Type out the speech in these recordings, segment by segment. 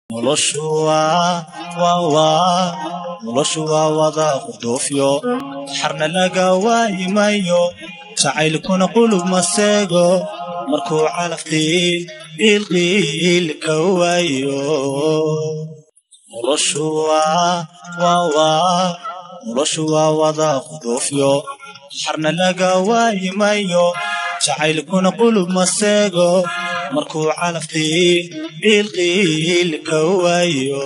noloshu waa waa waa noloshu waa wada qurdoofyo xarna laga waayimayo jacaylkuna qulub maseego markuu calaf qiil qiilqiil ka waayo noloshu waa waa waa noloshu waa wada qurdoofyo xarna laga waayimayo jacaylkuna qulub maseego markuu calaf qiil qiilqiil ka waayo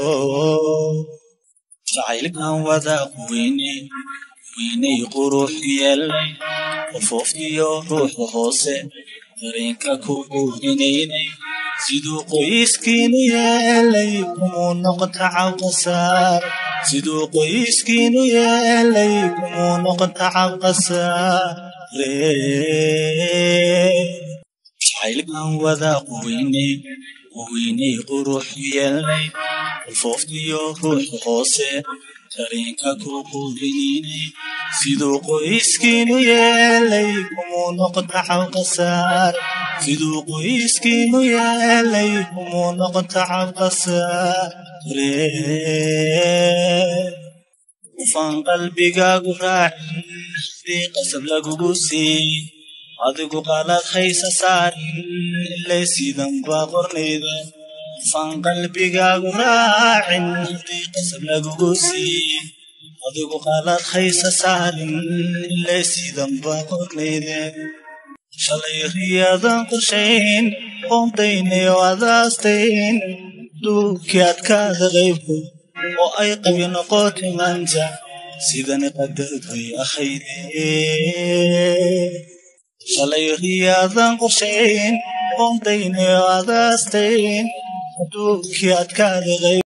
jacaylkan wada quweyne weynay qurux yeelnay qofoofkiyo ruuxa hoose dareenka ku quudinaynay siduu qoyskiinu yeelay kumuu noqota cabqasaar siduu qoyskiinu yeelay kumuu noqota cabqasaare jacaylkan wada quweynay quweynay qurux yeelnay qofoofkiyo ruuxa hoose dareenka ku quudinaynay siduu qoyskiinu yeelay kumuu noqota cabqasaar siduu qoyskiinu yeelay kumuu noqota cabqasaare ufaan qalbigaagu raacin hadii qasab lagugu siin adigu qalad haysa saarin ilay sidan baa qornayda ufaan qalbigaagu raacin hadii qasab lagugu siin adigu qalad haysa saarin ilay sidan baa qornayda shalay riyaadan qorshayn qoondaynayo adaastayn duubkii adkaada qaybku oo ay qabi noqotay maanta sidani qadartay akhayde shalay riyaadan qorshayn qoondaynayo adaastayn duubkii adkaada qayb